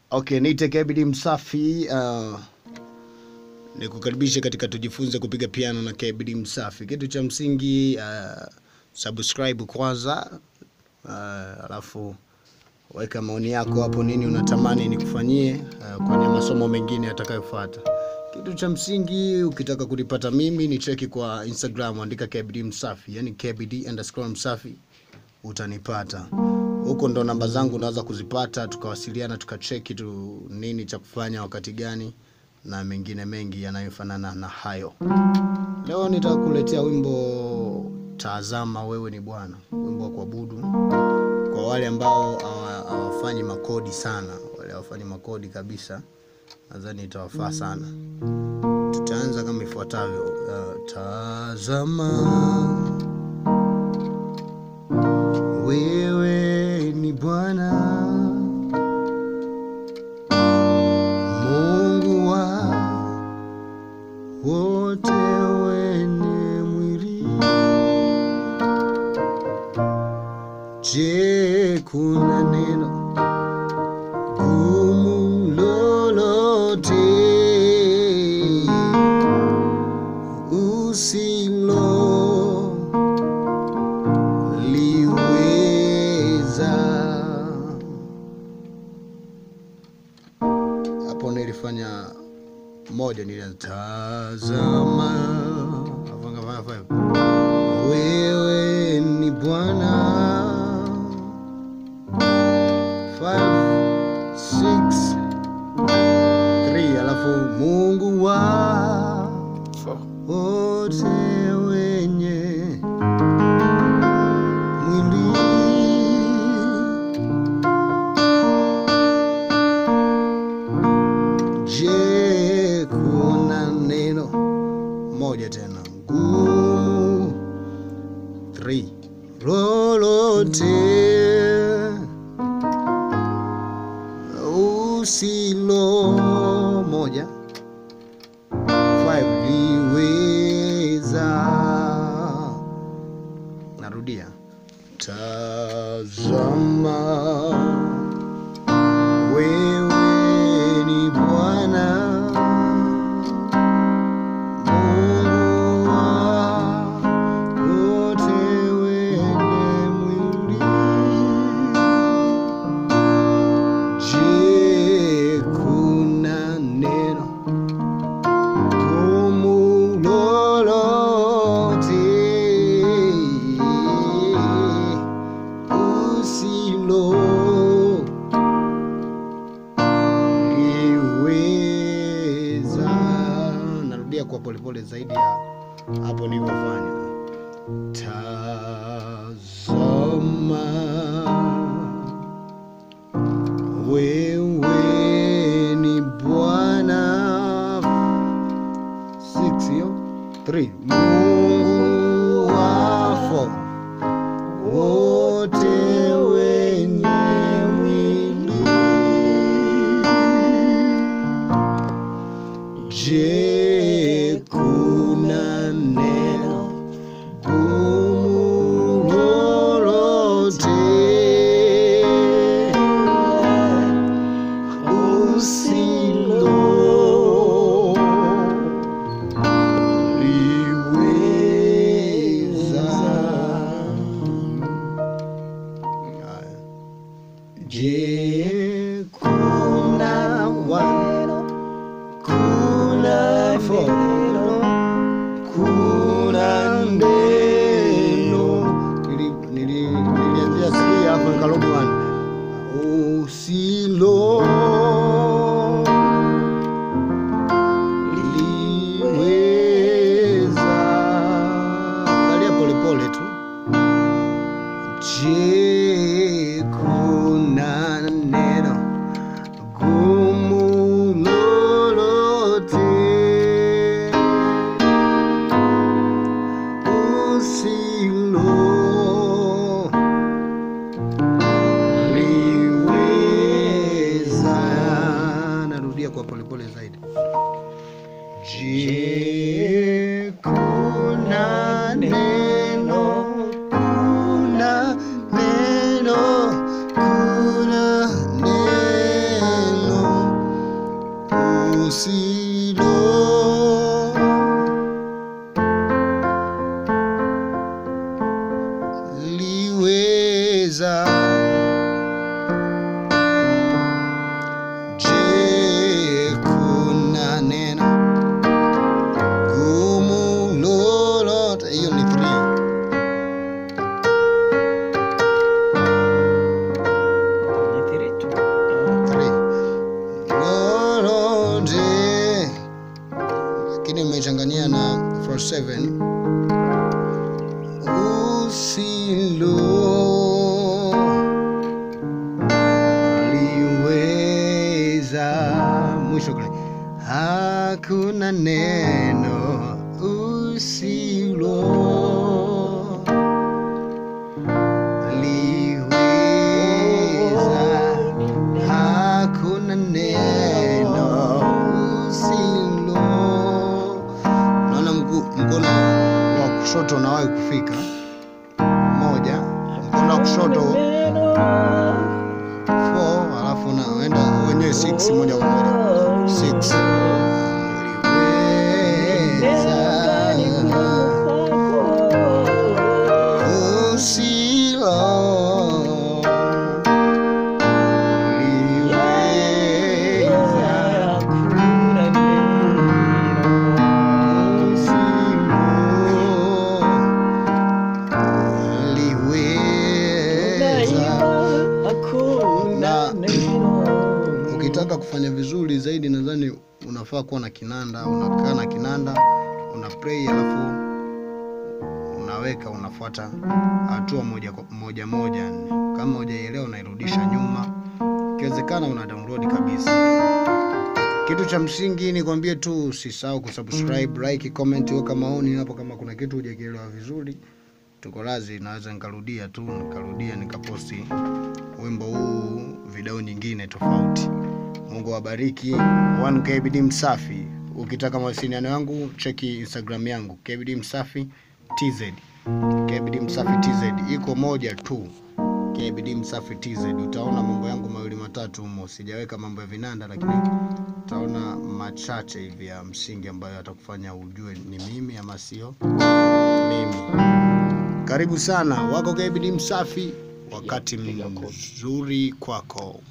Okay, niite KBD Msafi. Uh, nikukaribishe katika tujifunze kupiga piano na KBD Msafi. Kitu cha msingi uh, subscribe kwanza, uh, alafu weka maoni yako hapo, nini unatamani nikufanyie uh, kwenye masomo mengine yatakayofuata. Kitu cha msingi ukitaka kunipata mimi ni cheki kwa Instagram, andika KBD Msafi, yani KBD underscore Msafi utanipata huko, ndo namba zangu unaweza kuzipata, tukawasiliana tukacheki tu nini cha kufanya wakati gani na mengine mengi yanayofanana na hayo. Leo nitakuletea wimbo Tazama Wewe Ni Bwana, wimbo wa kuabudu kwa wale ambao hawa- hawafanyi makodi sana, wale hawafanyi makodi kabisa, nadhani itawafaa sana. Tutaanza kama ifuatavyo. Uh, tazama wewe ni Bwana Mungu wa wote wenye mwili. Je, kuna neno gumu lolote usilo liweza. Hapo nilifanya moja, nilitazama Afanga, fanya, fanya. wewe ni Bwana Five, six, three, alafu Mungu wa wote wenye mwili. Je, kuna neno moja tena ngumu three lolote usilo moja five liweza narudia tazama wewe ni Bwana Mungu wa wote wenye mwili. Je, kuna neno gumu lolote usilo liweza. Narudia kwa polepole zaidi ya hapo nilivyofanya. Tazama wewe ni Bwana six hiyo three Mungu wafo wote wenye mwili. Je, kuna neno gumu lolote usilo liweza? Haya. Je, kuna wa- kuna neno kuna neno Nili- nili- nilianzia si hapo nikarudi one usilo liweza angalia polepole tu je kuna neno gumu lolote usilo liweza. Narudia kwa polepole zaidi. Je, kuna neno, kuna neno, kuna neno usilo liweza je kuna neno gumu lolote hiyo ni 3 Ni three tu. Three. lolote lakini umechangania na 47 usilo liweza mwisho kule hakuna neno usilo liweza hakuna neno usilo naona mguu mkono wa kushoto unawahi kufika moja mkono wa kushoto 4 alafu unaenda wenyewe 6 moja kwa moja 6 usilo liweza ukitaka kufanya vizuri zaidi nadhani unafaa kuwa na kinanda unakaa na kinanda una play alafu unaweka unafuata hatua moja kwa- moja moja kama hujaielewa unairudisha nyuma ikiwezekana una download kabisa kitu cha msingi ni kwambie tu usisahau kusubscribe like comment weka maoni hapo kama kuna kitu hujakielewa vizuri tuko lazi naweza nikarudia tu nikarudia nikaposti wimbo huu video nyingine tofauti mungu awabariki 1 kbd msafi ukitaka mawasiliano yangu cheki instagram yangu kbd msafi tz kbd msafi tz iko moja tu kbd msafi tz utaona mambo yangu mawili matatu humo sijaweka mambo ya vinanda lakini utaona machache hivi ya msingi ambayo atakufanya ujue ni mimi ama sio mimi karibu sana wako kbd msafi wakati piga kofi. mzuri kwako